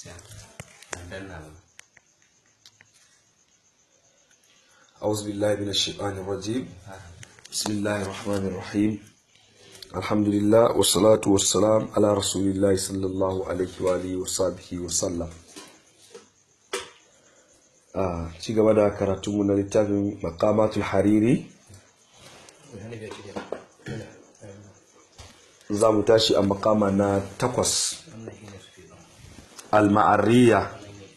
أعوذ بالله من الشيطان الرجيم بسم الله الرحمن الرحيم الحمد لله والصلاة والسلام على رسول الله صلى الله عليه وآله وصحبه وسلم a ci gaba da karatunmu na littafin makamatul hariri za mu tashi a makama na takwas al-ma'arriya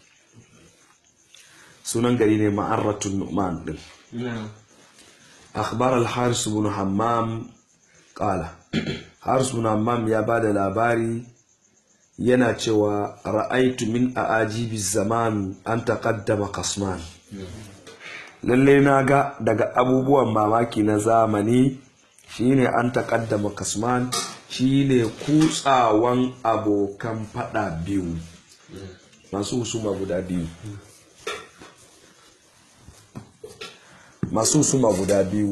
sunan gari ne ma'arratun nu'man din akhbar al-haris ibn hammam qala haris ibn hammam ya bada labari yana cewa ra'aitu min a'ajibi zaman an taqaddama kasman lalle na ga daga abubuwan mamaki na zamani shine an taqaddama kasman shine kutsawan abokan fada biyu masu husuma guda biyu masu husuma guda biyu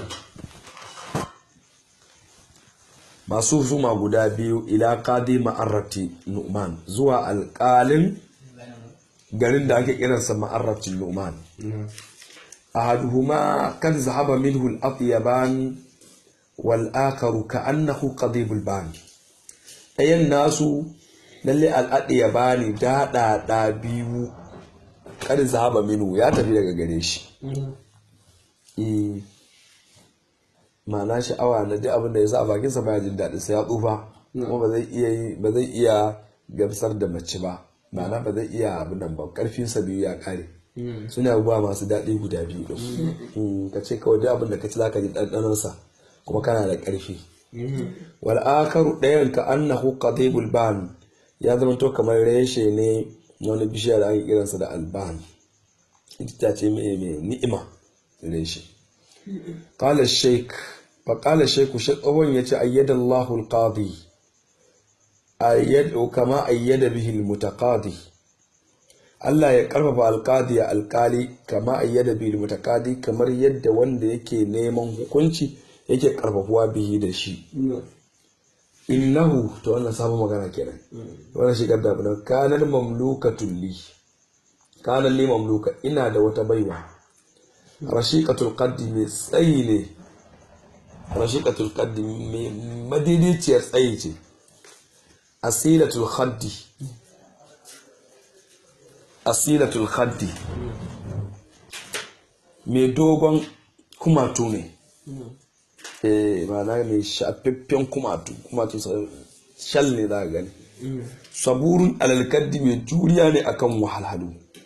masu husuma guda biyu ila qadi ma'arrati nu'man zuwa alƙalin garin da ake kiransa ma'arrati nu'man ahaduhuma kan zahaba minhu al-atyaban wal akharu ka'annahu qadibul ban ɗayan nasu lalle al-atyabani daɗaɗa biyu kan zahaba minhu ya tafi daga gare shi ma'ana sha'awa na duk abin da ya sa a bakinsa baya jin daɗi sai ya tsufa kuma ba zai iya ba zai iya gamsar da mace ba ma'ana ba zai iya abin nan ba karfin sa biyu ya kare suna abubuwa masu daɗi guda biyu din ka ce kawai duk abin da ka ci zaka ji ɗanɗanon sa kuma kana da ƙarfi wal akaru ɗayan ka annahu qadibul ban ya zama to kamar reshe ne wani bishiya da ake kiransa da alban ita ce mai ni'ima reshe قال الشيخ فقال الشيخ شقوان يتي أيد الله القاضي أيد كما أيد به المتقاضي Allah ya karfafa alkadi ya alkali kama ayyada bil mutakadi kamar yadda wanda yake neman hukunci yake karfafuwa bihi da shi innahu to wannan sabon magana kenan wannan shigar da abin kanar mamlukatun li kanar li mamluka ina da wata baiwa rashiƙatul qaddi mai tsayi ne rashiƙatul qaddi mai madidiciyar tsayi ce asilatul khaddi asilatul khaddi mai dogon kumatu ne eh ma'ana mai shafaffen kumatu kumatu shal ne za gani saburun alalkaddi mai juriya ne akan wahalhalu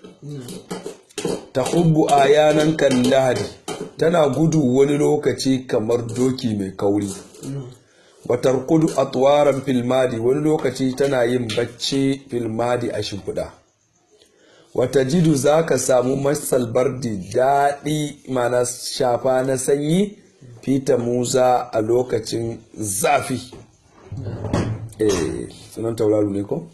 ta hubbu ayanan kan lahadi tana gudu wani lokaci kamar doki mai kauri watar kudu a tuwaran filmadi wani lokaci tana yin bacci filmadi a shimfiɗa wata jidu za ka samu masal bardi daɗi mana shafa na sanyi fita musa a lokacin zafi eh sunan tauraro ne ko?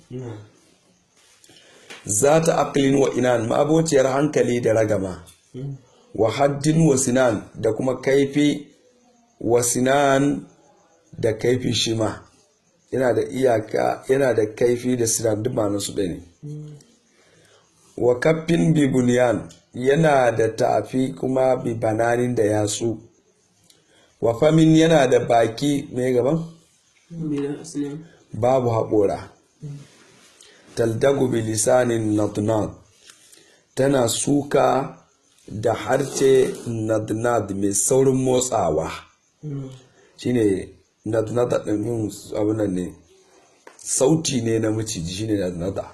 za ta aqlin wa inan ma'abociyar hankali da ragama wa haddin wa sinan da kuma kaifi wa sinan da kaifi shima yana da iyaka yana da kaifi da sinan duk ma su ne wa kaffin bi bunyan yana da tafi kuma bi bananin da yatsu wa famin yana da baki mai gaban babu haƙora taldagu bilisanin nadnad tana suka da harce nadnad mai saurin motsawa shine nadnada ɗin abinan ne sauti ne na maciji shine nadnada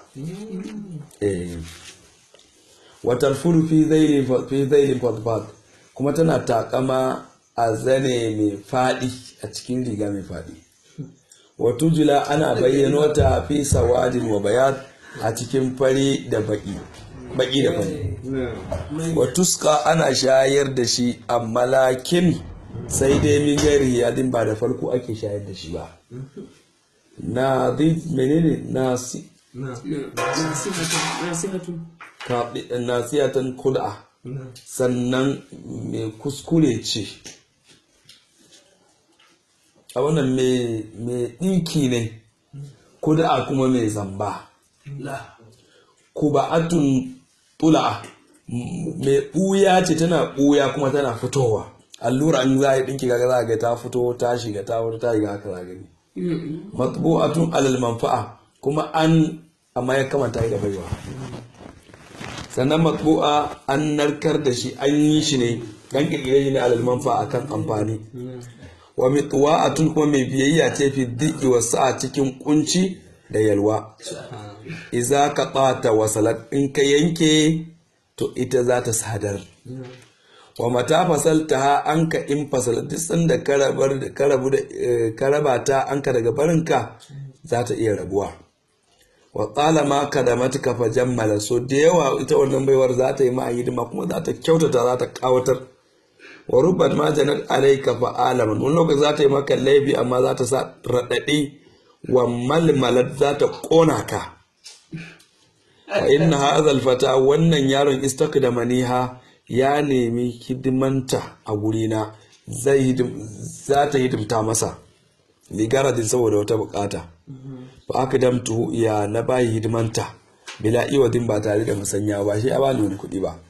watar furu fi zailin fadfad kuma tana takama a zane mai faɗi a cikin riga mai faɗi wato jula ana bayyano ta fi sawadin wa bayan a cikin fari da baki baki da fari watuska ana shayar da shi amma lakin sai dai min gairi yadin ba da farko ake shayar da shi ba na menene nasi nasiyatan kuda sannan mai kuskure ce a wannan mai ɗinki ne kuda kuma mai zamba kuba'atun tula'a mai ɓuya ce tana ɓuya kuma tana fitowa allura an za a yi ɗinki kaga za a ga ta fito ta shiga ta fito ta shiga haka za a gani matbu'atun alal manfa'a kuma an amma ya kamata yi da baiwa sannan matbu'a an narkar da shi an yi shi ne dan kirkire shi ne alal manfa'a kan amfani wa mitwa'atun kuma mai biyayya ce fi diki wa sa'a cikin kunci da yalwa iza ka ɓata wasalat in ka yanke to ita za ta sadar wa mata fasalta ha an ka in fasal duk sanda ka rabu da ka raba ta an ka daga barinka za ta iya rabuwa wa tsala ma ka da matuka fa jammala so da yawa ita wannan baiwar za ta yi ma hidima kuma za ta kyautata za ta kawatar wa rubat ma janat alayka fa alaman wani lokaci za ta yi maka laifi amma za ta sa raɗaɗi wa malmalat za ta ƙona ka wa inna hadha alfata wannan yaron istakdamaniha ya nemi hidimanta a gurina zai za ta hidimta masa ligaradin saboda wata bukata fa aka damtu ya na bayi hidimanta bila iwadin ba tare da musanya ba shi ya bani wani kuɗi ba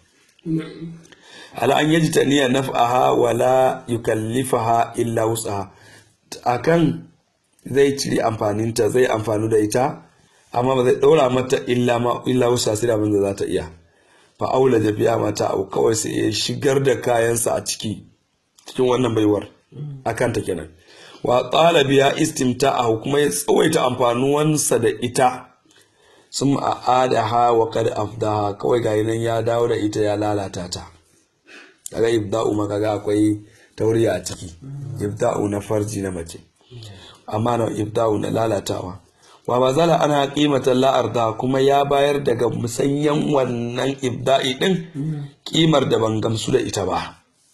ala an yaji ta niyya naf'aha wala yukallifaha illa wus'aha akan zai ciri amfaninta zai amfanu da ita amma ba zai ɗora mata illa ma illa wusa sai abin da za ta iya fa aula da biya mata abu kawai sai ya shigar da kayansa a ciki cikin wannan baiwar akan ta kenan wa qala biya istimta'ahu kuma ya tsawaita amfanuwansa da ita sun a'adaha wa kad afdaha kawai ga nan ya dawo da ita ya lalata ta kaga ibda'u ma kaga akwai tauriya a ciki ibda'u na farji na mace amma na ibda'u na lalatawa wa ba zala ana kimatan la'arda kuma ya bayar daga musanyan wannan ibda'i din kimar da ban gamsu da ita ba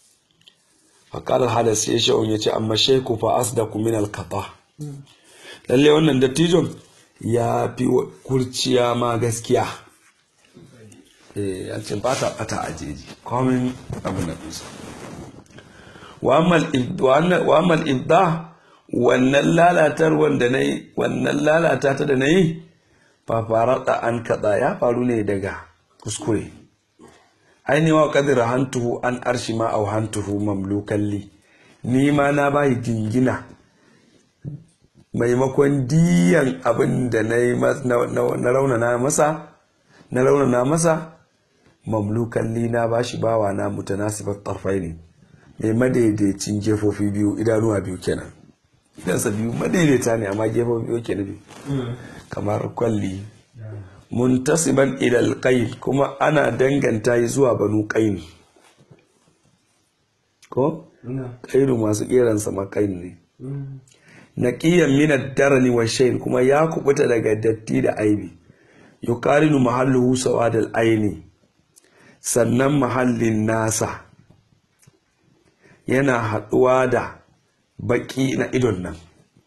faƙalar hadas ya sha'un ya ce amma shaiku fa asdaku min alkata lalle wannan dattijon ya fi kurciya ma gaskiya ya ce ba ta ɓata a jeji komin abin da kusa wa amal ibda wannan lalatar wanda na yi wannan lalata ta da na yi fafarata an kaɗa ya faru ne daga kuskure ainihin wa kadira hantuhu an arshi ma au hantuhu mamlukalli ni ma na bayi jingina maimakon diyan abin da na yi na raunana masa na raunana masa mamlukalli na bashi bawa na mutanasibat tarfai ne mai madaidaicin jefofi biyu idanuwa biyu kenan idansa biyu madaidaita ne amma gefen biyu ke nufi kamar kwalli muntasiban ilal qayn kuma ana danganta yi zuwa banu qayn ko qainu masu keran sama qayn ne naqiyan min ad-darni wa shayn kuma ya kubuta daga datti da aibi yuqarinu mahalluhu sawadal aini sannan mahallin nasa yana haɗuwa da baki na idon nan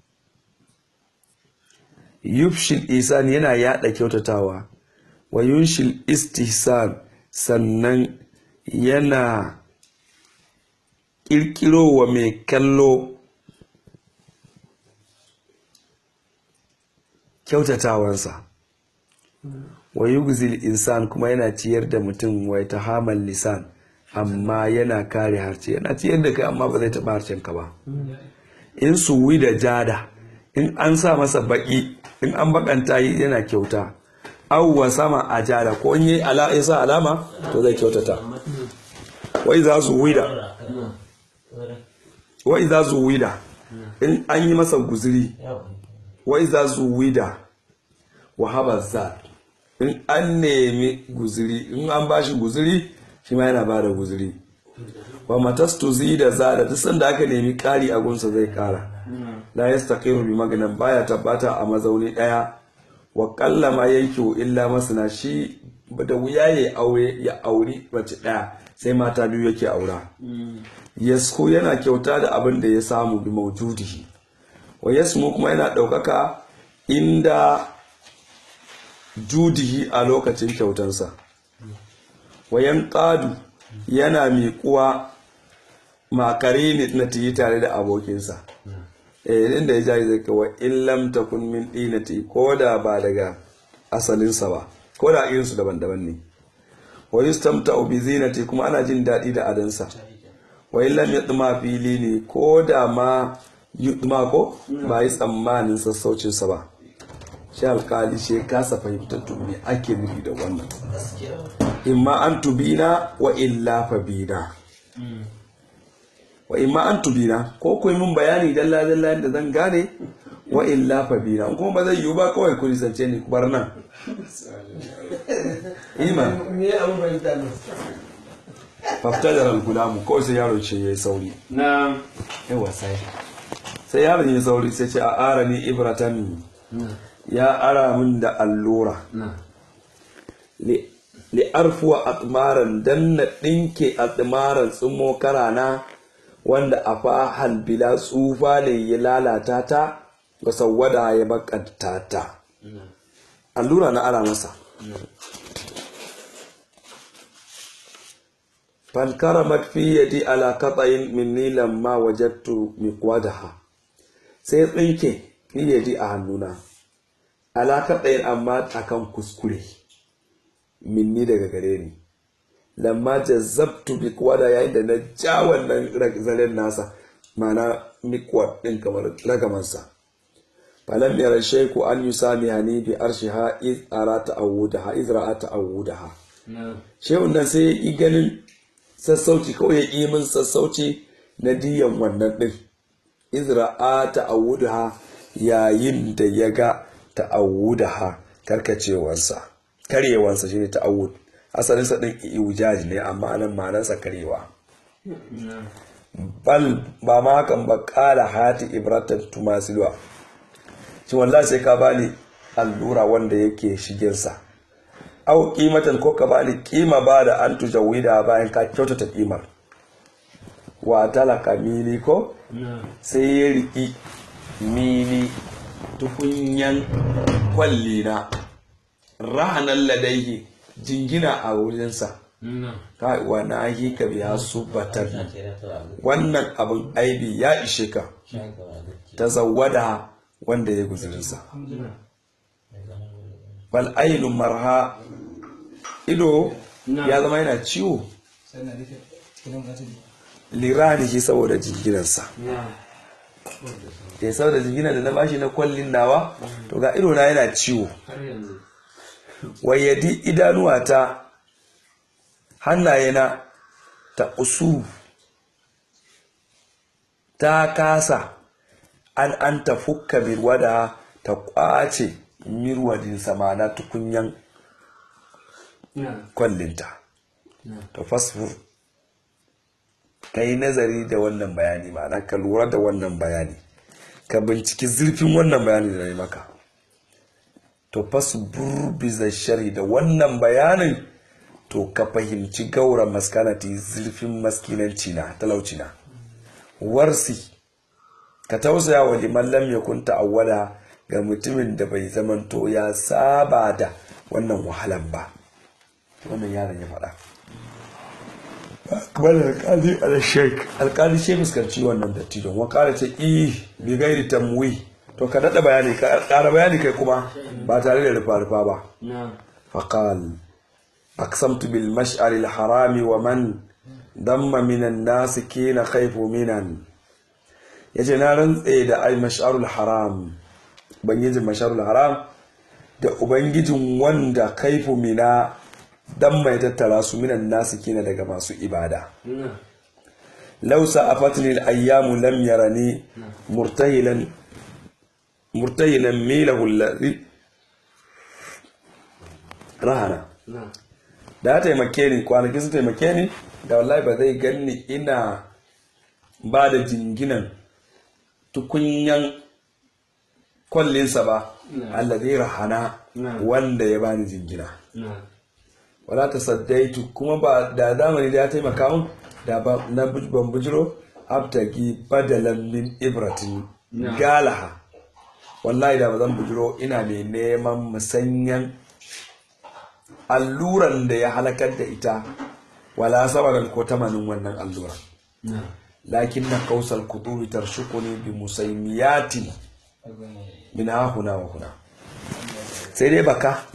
yufshil isan yana yada kyautatawa wa yunshil istihsan sannan yana kirkiro wa mai kallo kyautatawansa wa yugzil insan kuma yana ciyar da mutum wa ta hamal lisan amma yana kare harce yana ciyar da kai amma ba zai taɓa harshen ka ba in suwi da jada in an sa masa baki in an bakanta yi yana kyauta awwa sama a jada ko in yi ala ya sa alama to zai kyautata wai za su wida wai za su wida in an yi masa guziri wai za su wida wahaba za in an nemi guziri in an bashi guziri shi ma yana bada guziri wa matastu da zada duk sanda aka nemi kari a gunsa zai kara la yastaqimu bi maganan baya tabbata a mazauni daya wa qalla ma yankihu illa masana shi da wuya ya aure ya auri mace daya sai mata biyu yake aura yasku yana kyauta da abin da ya samu bi maujudihi wa yasmu kuma yana ɗaukaka inda judihi a lokacin kyautansa wayan ƙadu yana miƙuwa makare ne na tiyi tare da abokinsa eh inda ya jayi zai kawai in lam takun min dinati ko da ba daga asalinsa ba ko da irinsu daban-daban ne wa yustamta'u bi zinati kuma ana jin daɗi da adansa wa illam yatma fili ne ko da ma yutma ko ba yi tsammanin sassaucin sa ba shi alkali shi kasa fahimtar to me ake nufi da wannan imma an tubina wa illa fa bina wa imma an tubina ko ku yi min bayani dalla dalla yadda zan gane wa illa fa bina in kuma ba zai yiwu ba kawai ku nisance ni ku bar nan iman me abin fahimta ne faftajar al-gulamu kawai sai yaro ce ya yi sauri na yawa sai sai yaron ya yi sauri sai ce a ara ni ibratan ya ara min da allura na li li arfuwa atmaran dan na dinke atmaran tsumo karana wanda a fahal bila tsufa ne ya lalata ta ga sawwada ya bakanta ta allura na ara masa fankaramat fi yadi ala qata'in minni lamma wajadtu miqwadaha sai tsinke fi yadi a hannuna ala qata'in amma akan kuskure minni daga gare ni lamma jazzabtu miqwada yayin da na ja wannan zaren nasa mana miqwad din kamar ragamansa falam yara shayku an yusami hani bi arshiha iz arata awudaha iz ra'ata awudaha na shehun nan sai ya ƙi ganin sassauci kawai ya ƙi min sassauci na diyan wannan ɗin izra'a ta'awudaha yayin da ya ga ta'awudaha karkacewarsa karyewarsa shine ta'awud asalinsa ɗin iwujaji ne amma nan ma'anarsa karewa na bal ba ma hakan ba ƙala hati ibratan tumasilwa shi wallahi sai ka bani allura wanda yake shigensa au kimatan ko ka bani kima ba da an tujawida bayan ka kyautata kimar wa talaka mili ko na sai ya riki mili tukunyan kwalli na rahanan ladaihi jingina a wurinsa na kai wa na yi ka biya su batar wannan abin aibi ya ishe ka ta zawada wanda ya guzurinsa bal ainihin marha ido ya zama yana ciwo liranihi saboda jinginansa na da saboda jinginan da na bashi na kwallin nawa to ga ido na yana ciwo har yanzu wayyadi idanuwa ta hannayena ta usu ta kasa an an ta fukka mirwada ta kwace mirwadin samana tukunyan na kwallinta na to fasfur ka yi nazari da wannan bayani ma'ana ka lura da wannan bayani ka binciki zurfin wannan bayani da na yi maka to fasbur biza shari da wannan bayanin to ka fahimci gaura maskanati zurfin maskinanci na talauci na warsi ka tausaya wa liman lam yakun ta'awwada ga mutumin da bai zamanto ya saba da wannan wahalan ba wannan yaron ya faɗa kamar alƙali al-sheik alƙali ce fuskanci wannan dattijon wa ƙara ce i bi gairi tamwi to ka daɗa bayani ka ƙara bayani kai kuma ba tare da rufa-rufa ba na فقال أقسمت بالمشعر الحرام ومن ضم من الناس كين خيف منا yace na rantse da ai mash'arul haram ubangijin mash'arul haram da ubangijin wanda kaifu mina dan mai tattara su minan nasu kina daga masu ibada na law sa'afatni al-ayyamu lam yarani murtahilan murtahilan milahu alladhi rahana na da ya taimake ni kwanaki su taimake ni da wallahi ba zai ganni ina ba da jinginan tukunyan kwallinsa ba Na. allazi rahana Na. wanda ya bani jingina na wala ta saddaitu kuma ba da zamani da ya taimaka mun da ba na bu- ban bujiro abtagi badalan min ibratin Na. galaha wallahi da ba zan bujiro ina mai neman musanyan alluran da ya halakar da ita wala sabaran ko tamanin wannan alluran na lakin na kausar kudubi tarshukuni bi musaimiyatin min hahuna wa huna sai dai baka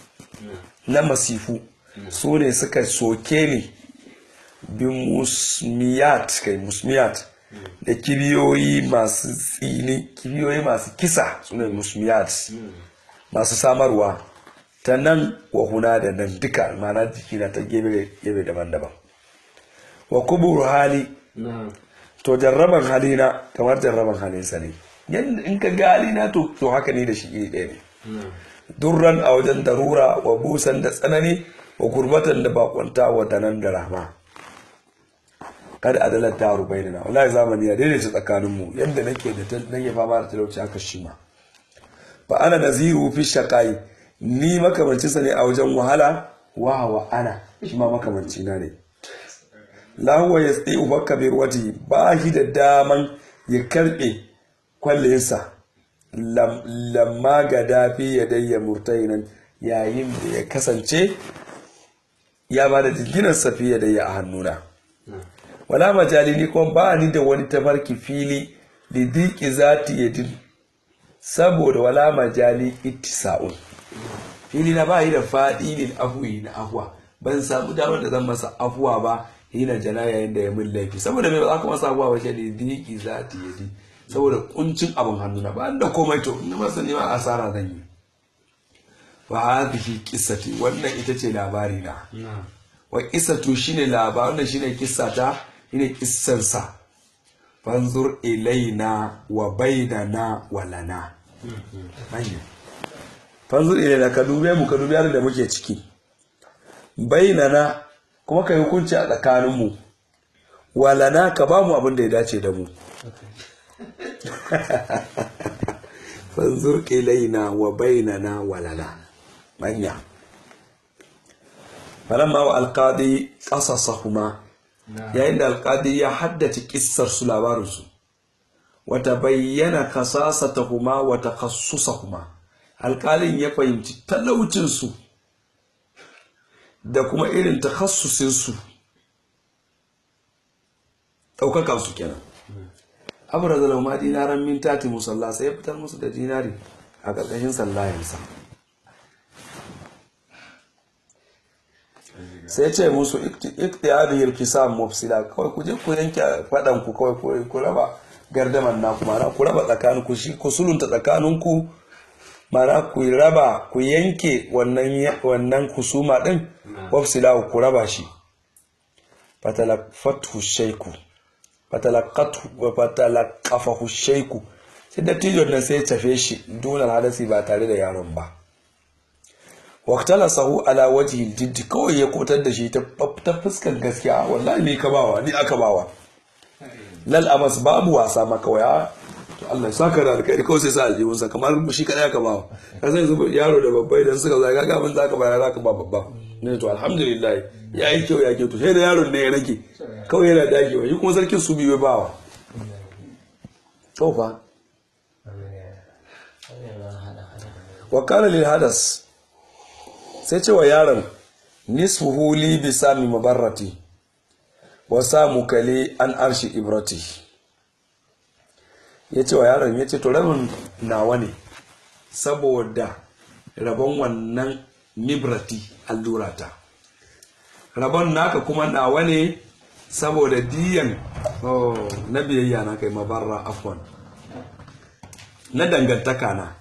na masifu su ne suka soke ni bi musmiyat kai musmiyat da kibiyoyi masu tsini kibiyoyi masu kisa su ne musmiyat masu samarwa ta nan wa huna da nan duka mana jikina ta gebe gebe daban-daban wa kuburu hali na'am to jarraban halina kamar jarraban halinsa ne yadda in ka ga halina to to haka ne da shi iri ɗaya ne na'am durran a wajen darura wa busan da tsanani wa gurbatan da bakwanta wa danan da rahma kada adalar ta rubai na wallahi zamani ya daidaita tsakaninmu yadda nake da ta- nake fama da talauci haka shi ma fa ana naziru fi shaqai ni makamancin sa ne a wajen wahala wa wa ana shi ma makamanci na ne la huwa yasdi'u bakka bi ruwati ba shi da daman ya karbe kwallinsa lam- lamma ga dafi ya dayya murtainan yayin da ya kasance ya ba da jirginar safiya da ya a hannuna na'am wala majali ni kuma ba ni da wani tafarki fili da diki zati ya din saboda wala majali ittisa'un fili na ba yi da faɗi ne afuwi na afuwa ban samu damar da zan masa afuwa ba hina jana yayin da ya min laifi saboda mai ba za ka masa afuwa ba shi ne diki zati ya din saboda kuncin abin hannuna ba da komai to in na masa nema asara zan yi wa hadhihi qissati wannan ita ce labari na na'am wa qissatu shine labarin wannan shine kissata shine kissansa fanzur ilaina wa bainana wa lana hanya fanzur ilaina ka dube mu ka dube halin da muke ciki bainana kuma ka yi hukunci a tsakaninmu wa lana ka ba mu abin da ya dace da mu fanzur ilaina wa bainana wa lana manya falamma wa alqadi qasasahuma yayin da alqadi ya haddace kissar su labarin su wa tabayyana kasasatahuma wa takhassusahuma alqalin ya fahimci talaucin su da kuma irin takhassusin su daukakan su kenan abra da lauma dinaran min tati musalla sai ya fitar musu da dinari a ƙarƙashin sallayensa sai ce musu ikti hadhihi alqisam mufsila kawai ku je ku yanke fadan ku kawai ku- ku raba gardaman na ku ma'ana ku raba tsakanin ku shi ku sulunta tsakanin ku ma'ana ku raba ku yanke wannan ya- wannan kusuma din mufsila ku raba shi fatalaqathu shayku fatalaqathu wa fatalaqafahu shayku sai dattijon nan sai ya tafe shi dunan hadasi ba tare da yaron ba sahu ala wajhi jiddi kawai ya kotar da shi ta ta fuskar gaskiya wallahi ni ka bawa ni aka bawa lal amas babu wasa ma kawai a to Allah ya saka da alkhairi kawai sai sa aljihun sa kamar shi kadai aka bawa ka sai zuba yaro da babba idan suka zaga ga abin zaka bayar zaka ba babba ne to alhamdulillah ya yi kyau ya kyau to sai da yaron ne ya rage kawai yana dagewa shi kuma sarkin su biyu ya bawa to fa wa kana lil hadas sai ce wa yaron nisfuhu li bi sami mabarrati wa samu kale an arshi ibrati ya ce wa yaron ya ce to rabin nawa ne saboda rabon wannan mibrati allurata rabon naka kuma nawa ne saboda diyan oh, na biyayya na kai mabarra afwan na dangantaka na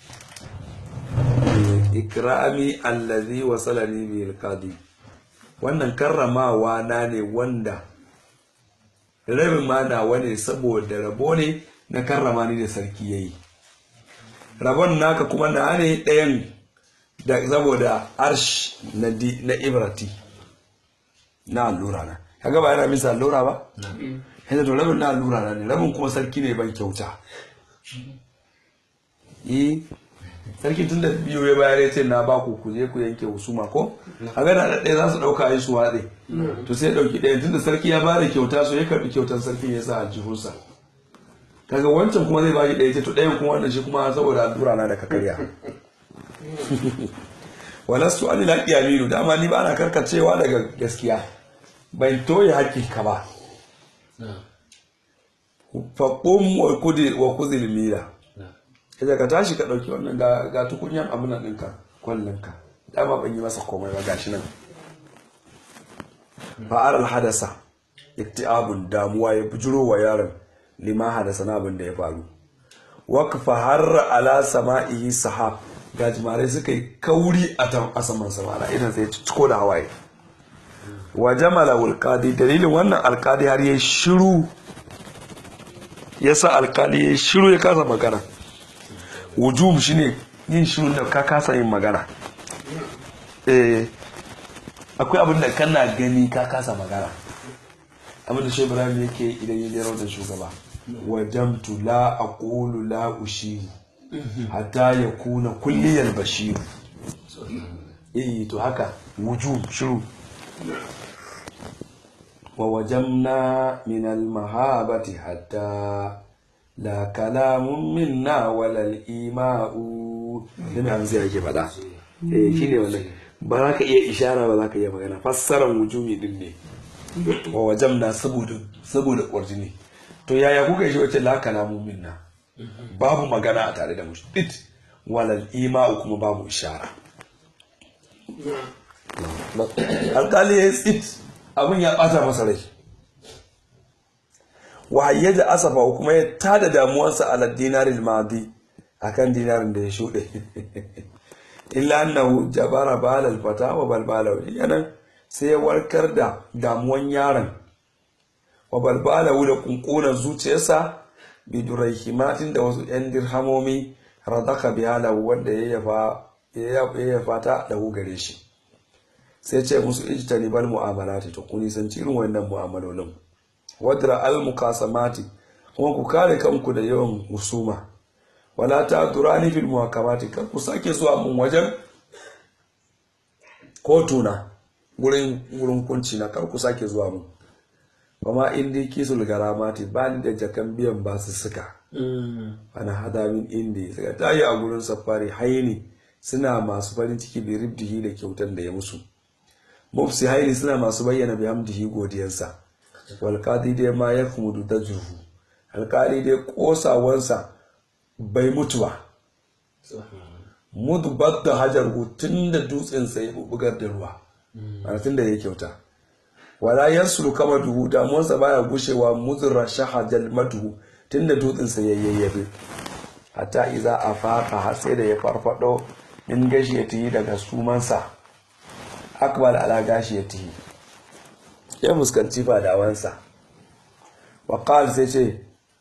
ikrami allazi wasalani bil qadi wannan karramawa na ne wanda rabin ma nawa ne saboda rabo ne na karrama ni da sarki yayi rabon naka kuma na ne ɗayan da saboda arsh na di na ibrati na allura na kaga ba yana misa allura ba yanzu to rabin na allura na ne rabin kuma sarki ne ban kyauta eh sarki tun da biyu ya bayar ya ce na ba ku ku je ku yanke husuma ko a gana da ɗaya za su ɗauka yi su watse to sai ɗauki ɗaya tun da sarki ya bada kyauta so ya karɓi kyautar sarki ya sa a jihunsa kaga wancan kuma zai bashi ɗaya ce to ɗayan kuma wannan shi kuma saboda allura na da ka karya walastu an ila qiyaminu dama ni ba na karkacewa daga gaskiya ban toye hakkin ka ba fa qum wa kudir wa kuzil mira kaje ka tashi ka dauki wannan ga ga tukunyan abin nan ɗinka kwallonka dama ban yi masa komai ba gashi nan fa'ar hadasa iktiabun damuwa ya bujuro wa yaron lima hadasa na abin da ya faru waqfa har ala sama'ihi sahab gajimare suka yi kauri a tam a saman samara idan sai ciko da hawaye wa jamala alqadi dalilin wannan alqadi har yayi shiru yasa alqali yayi shiru ya kasa magana wujub shine yin shiru da ka kasa yin magana eh akwai abin da kana gani ka kasa magana abin da shehu ibrahim yake idan ya lera da shugaba wajamtu la aqulu la ushiru hatta ya kuna kulliyar bashiru eh to haka wujub shiru wa wajamna min al mahabati hatta la kalamun minna wala al ima'u dan hamza yake fada eh shine wannan ba za ka iya ishara ba za ka iya magana fassaran wujumi din ne wa wajamna saboda saboda ƙwarjini to yaya kuka yi shi wace la kalamun minna babu magana a tare da mu it walal ima'u kuma babu ishara alkali ya yi tsit abin ya ɓata masa rai wahayya da asafa kuma ya tada damuwarsa ala dinarin madi akan dinarin da ya shuɗe illa annahu jabara balal fata wa balbala yanan sai ya warkar da damuwan yaron wa balbala da kunkunan zuciyarsa bidurai himatin da wasu 'yan dirhamomi radaka bihala wanda ya yafa ta da gare shi sai ce musu ijtani bal mu'amalati to kuni san irin wannan mu'amalolin wadra al mukasamati kuma ku kare kanku da yawan husuma wala ta durani fil muhakamati kar ku sake zuwa mun wajen kotuna gurin gurin kunci na kar ku sake zuwa mun kuma indi kisul garamati ba ni da jakan biyan ba su suka ana hada min indi suka tayi a gurin safari haini suna masu farin ciki bi ribdihi da kyautan da ya musu mufsi haini suna masu bayyana bi hamdihi godiyarsa wal qadi dai ma yakmudu dajruhu alkali dai kosawansa bai mutu ba mudbat da hajar tun da dutsen sai bugar da ruwa ana tun da ya kyauta wala yansulu kama duhu damuwarsa baya gushewa muzura shahajal maduhu tun da dutsen sa yayyabe hatta iza a faka har sai da ya farfado min gashi ya tiyi daga sumansa akbal ala gashi ya tiyi ya fuskanci fadawansa wa qal sai ce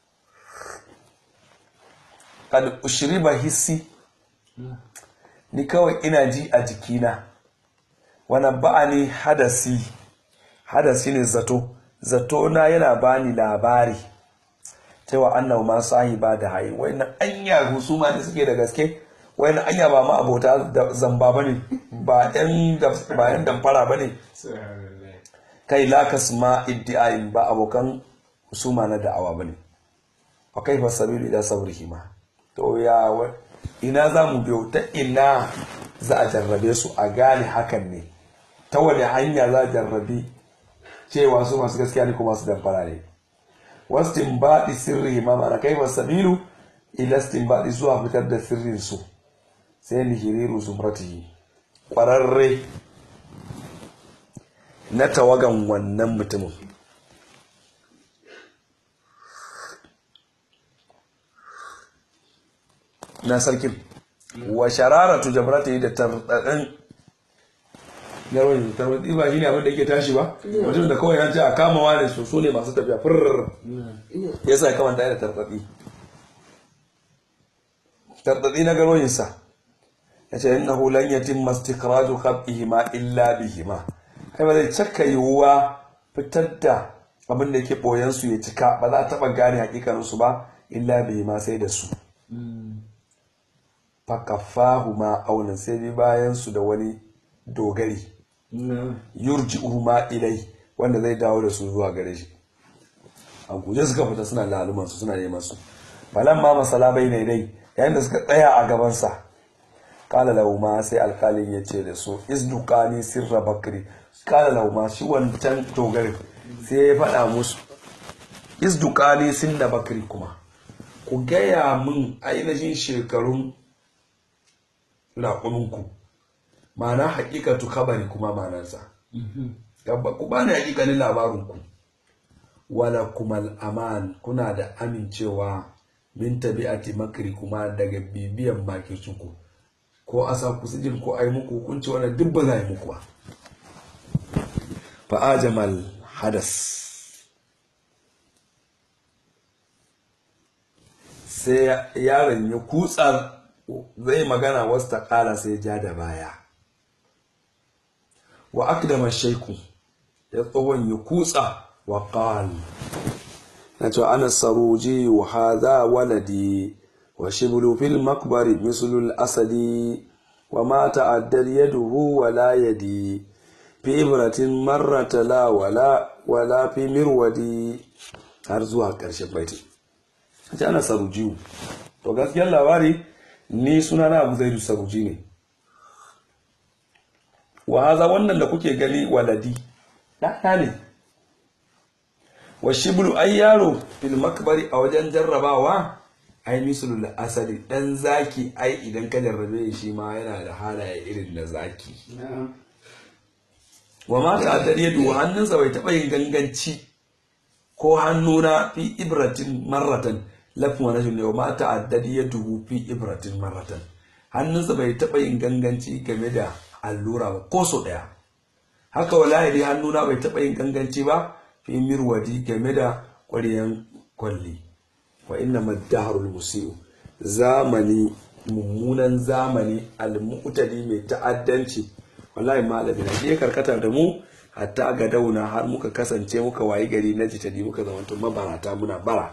kad ushriba hissi ni kawai ina ji a jikina wani ba'ani hadasi hadasi ne zato zato na yana bani labari cewa annahu ma sahiba da hayi wayannan anya husuma ne suke da gaske wayannan anya ba ma abota da zamba bane ba yan ba yan damfara bane kai la kasma iddi'ain ba abokan husuma na da'awa bane wa kaifa sabilu ila sabrihima to ya ina za mu biyo ta ina za a jarrabe su a gane hakan ne ta wani hanya za a jarrabi cewa su masu gaskiya ne kuma su damfara ne wasu baɗi sirri ma mana kai wa sabilu ila baɗi zuwa fitar da sirrin su sai lihiriru zumratihi ƙwararre na tawagan wannan mutumin na sarkin wa shararatu jamratihi da tarɗaɗin garwani tarwatsi ba shi ne abin da yake tashi ba mutum da kawai an ce a kama wane su su ne masu tafiya furr ya sa kamar da tartsatsi tartsatsi na garwayinsa ya ce inna hulan yatim mastikraju khabihima illa bihima kai ba zai cakka yiwuwa fitar da abin da yake boyan su ya cika ba za a taba gane hakikanin su ba illa bihima sai da su fakafahu ma aunan sai bi bayan su da wani dogari yurji ma ilai wanda zai dawo da su zuwa gare shi a guje suka fita suna laluman su suna neman su falan ma masala bai ne dai yayin da suka tsaya a gabansa kala lauma sai alkalin ya ce da su isdukani sirra bakri kala lauma shi wancan dogarin sai ya faɗa musu isdukani sinda bakri kuma ku gaya min ainihin shekarun raƙuminku ma'ana haƙiƙatu kabari kuma ma'anarsa Gaba- ku bani haƙiƙanin labarin ku wala kumal aman kuna da amincewa min tabi'ati makri kuma daga bibiyan makircinku ko a sa ku sijil ko ai muku hukunci wannan duk ba za a yi muku ba fa ajamal hadas sai yaron ya kutsa zai magana wasu ta kala sai ja da baya wa akdama shaiku ya tsohon ya kutsa wa qal na ce ana saruji wa hadha waladi wa shiblu fil makbari mislul asadi wa ma ta'addal yaduhu wa la yadi fi ibratin marrata la wala wala fi mirwadi har zuwa ƙarshen baitin ce ana sarujiyu to gaskiyar labari ni suna na abu zaidu saruji ne wa haza wannan da kuke gani waladi ɗaya ne wa shiblu ai yaro fil makbari a wajen jarrabawa ai misalul asali dan zaki ai idan ka jarrabe shi ma yana da halaye irin na zaki wa ma ta addar yadu hannunsa bai taɓa yin ganganci ko hannuna fi ibratin marratan lafin wani ne wa ma ta addar yadu fi ibratin marratan hannunsa bai taɓa yin ganganci game da allura ba ko so ɗaya haka wallahi hannuna bai taɓa yin ganganci ba fi mirwadi game da ƙwaryan kwalli wa inna maddaharul musiu zamani mummunan zamani almu'tadi mai ta'addanci wallahi malami na je karkata da mu hatta ga dauna har muka kasance muka wayi gari na jitadi muka zamanto mabarata muna bara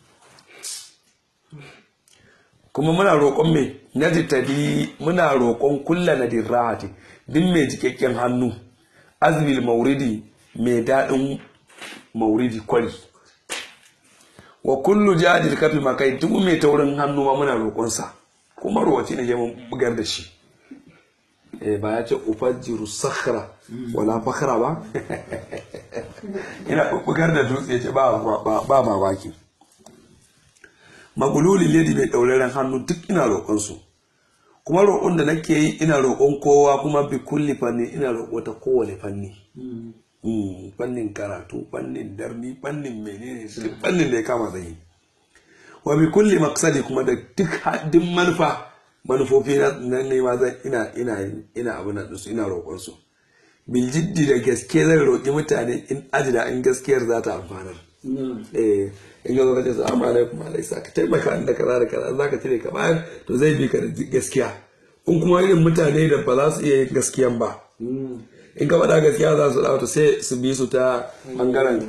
kuma muna roƙon mai na jitadi muna roƙon kulla na dirrahati duk mai jikakken hannu azmil mauridi mai daɗin mauridi kwari wa kullu jadil kafi makai duk mai taurin hannu ma muna roƙonsa kuma rowaci ne mun bugar da shi eh ba ya ce ufajjiru sakhra wala fakhra ba ina bugar da dutse ce ba ba ba mamaki magululi lady mai dauraren hannu duk ina roƙon su kuma roƙon da nake yi ina roƙon kowa kuma bi kulli fanni ina roƙo ta kowane fanni Mm, fannin karatu fannin darni fannin menene duk fannin da ya kama zai yi wa bi kulli maqsadi kuma da duk haddin manufa manufofi na nema zan ina ina ina abu na su ina roƙon su bil jiddi da gaske zan roƙi mutane in ajida in gaskiyar za ta amfanar eh in ga zaka ce assalamu alaikum alaisa ka taimaka da kaza da kaza zaka cire ka bayan to zai bi ka da gaskiya in kuma irin mutane da ba za su iya yin gaskiyan ba in ka faɗa gaskiya za su ɗauta sai su bi su ta ɓangaren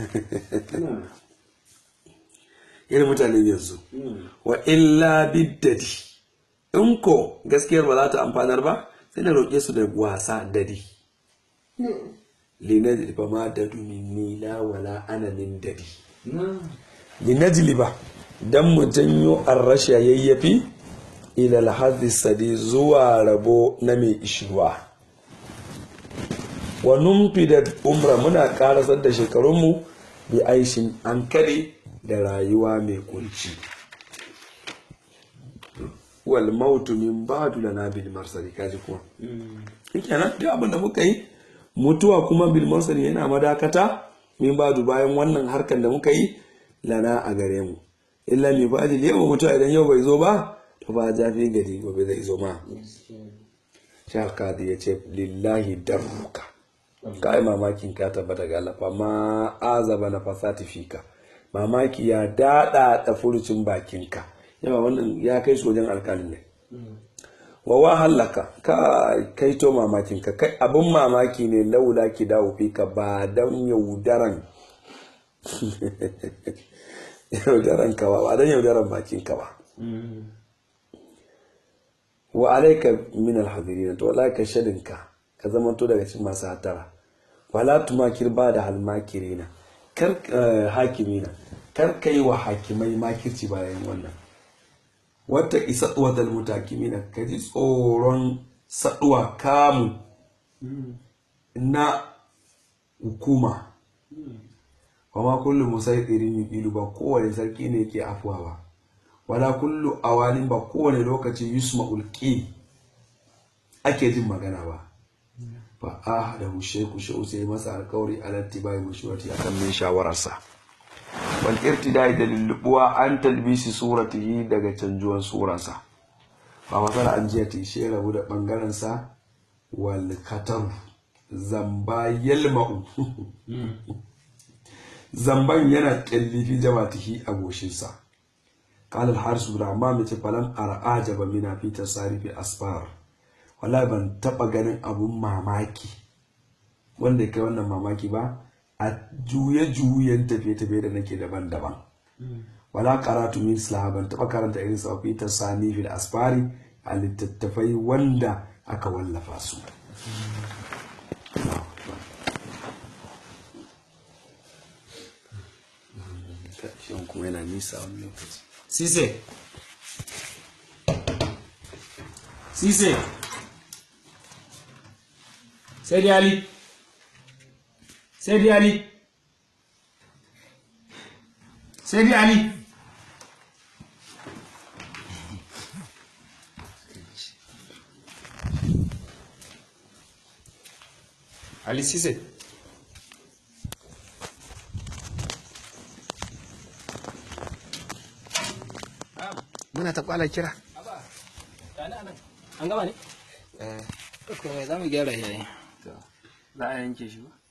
irin mutane yanzu wa illa biddadi in ko gaskiyar ba za ta amfanar ba sai na roƙe su da wasa dadi linajli ba ma dadu minni la wala ana min dadi linajli ba dan mu janyo arrasha yayyafi ila alhadhi sadi zuwa rabo na mai ishirwa wa numfi da umra muna karasar da shekarunmu bi aishin an kare da rayuwa mai kunci wal mautu min ba'du lana bil marsali kaji kuma kenan duk abin da muka yi mutuwa kuma bil marsali yana madakata min ba'du bayan wannan harkan da muka yi lana a gare mu illa mi ba'di yau mutuwa idan yau bai zo ba to ba jafi gari gobe zai zo ma shakadi ya ce lillahi darruka ka yi mamakin ka tabbata ga Allah fa ma azaba na fasati fika mamaki ya dada da furucin bakinka yawa wannan ya kai su wajen alkalin ne wa wa hallaka ka kai to mamakin ka kai abin mamaki ne laula ki dawo fika ba dan yaudaran yaudaran ka ba ba dan yaudaran bakin ka ba wa alaika min alhadirin to wallahi ka shadinka ka zamanto daga cikin masu hatara wala tumakir ba da halmakirina kar hakimina kar ka yi wa hakimai makirci bayan wannan wata isa wadal mutakimina ka ji tsoron saduwa kamu na hukuma wa ma kullu musaidirin yuqilu ba kowane sarki ne yake afuwa ba wala kullu awalin ba kowane lokaci yusma'ul qil ake jin magana ba fa ah da sheku shehu sai masa alkawari alatti bai mushurati akan mai shawararsa wal irtidai da lullubuwa an talbisi suratihi daga canjuwan surarsa fa masala an jiya ta shi rabu da bangaren sa wal kataru zamba yalma'u zamban yana kyallifi jama'atihi a goshinsa قال الحارس بن عمام فلم أرى أعجب من في تصاريف أسفار wala ban taba ganin abun mamaki wanda ya kai wannan mamaki ba a juye-juyen tafiye-tafiye da nake daban-daban wala karatu min islam ban taba karanta irin sa fi tasani fil asfari a littattafai wanda aka wallafa su shan kuma yana nisa wani lokaci Sise. Sise. Saidi Ali. Saidi Ali. Saidi Ali. Ali Sise. muna ta kwala kira An gama ne? eh Ko za mu gyara shi. to Za a yanke shi ba?